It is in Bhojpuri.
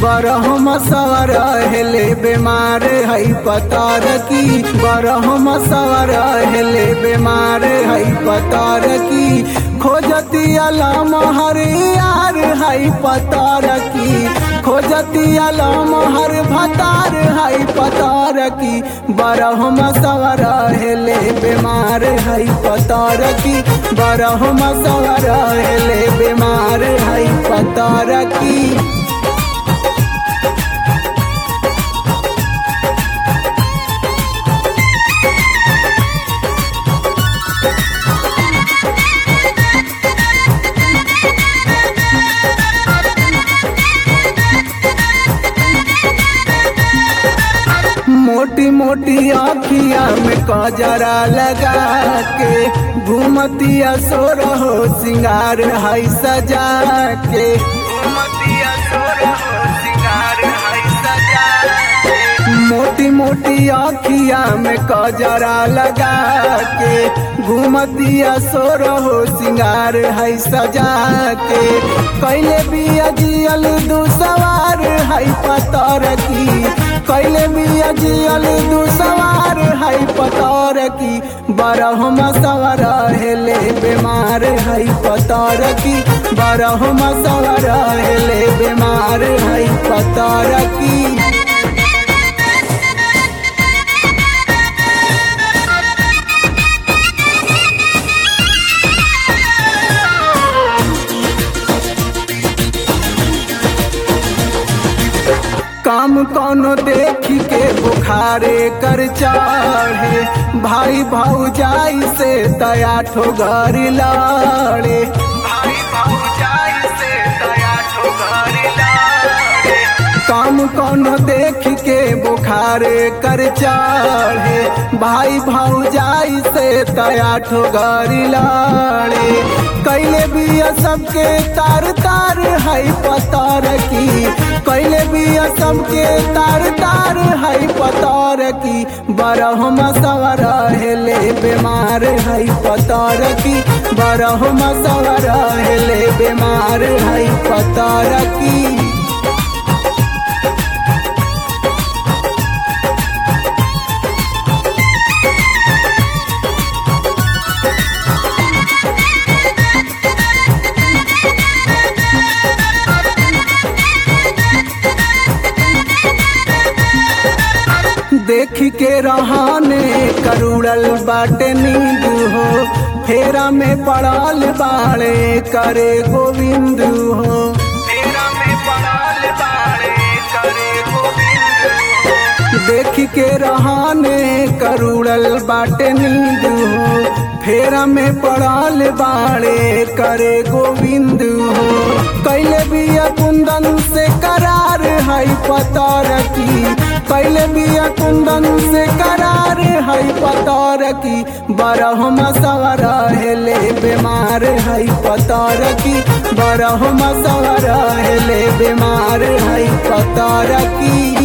बरहम सवर हेले बीमार है पतार की बरहम सवर हेले बीमार है पतार की खोजती अलम हर यार है पतार की खोजती अलम हर भतार है पतार की बरहम सवर हेले बीमार है पतार की बरहम सवर हेले बीमार है पतार की मोटी मोटी आखिया में कजरा लगा के घूमतिया सो रहो सिंगार हाई सजा के घूमतिया सो रहो सिंगार हाई सजा के मोटी मोटी आखिया में कजरा लगा के घूमतिया सो रहो सिंगार है सजा के कैले भी अजियल दू सवार है पतर की कैले भी अजियल दू सवार है पतर की बरहम सवर हेले बीमार है पतर की बरहम सवर हेले बीमार है पतर की काम कोनो देखी के बुखारे कर चढ़े भाई भाऊजाई से तया ठोगर लड़े भाई भाऊजाई से तया ठोगर लड़े काम कोनो देख के बुखारे कर चढ़े भाई भाऊजाई से तया ठोगर लड़े कैले भी सबके तार तार है पतार की कैले भी सबके तार तार है पतार की बरहम सवर हेले बीमार है पतार की बरहम सवर हेले बीमार है पतार की देख के रहाने करुड़ल बाटे नींद हो फेरा में पड़ल बाड़े करे गोविंद हो फेरा में पड़ल बाड़े करे गोविंद हो देख के रहाने करुड़ल बाटे नींद हो फेरा में पड़ल बाड़े करे गोविंद हो कैले भी कुंदन से करार है पतार की कैले भी कुंदन से करार है पतार की बरहम सवर हेले बीमार है पतार की बरहम सवर हेले बीमार है पतार की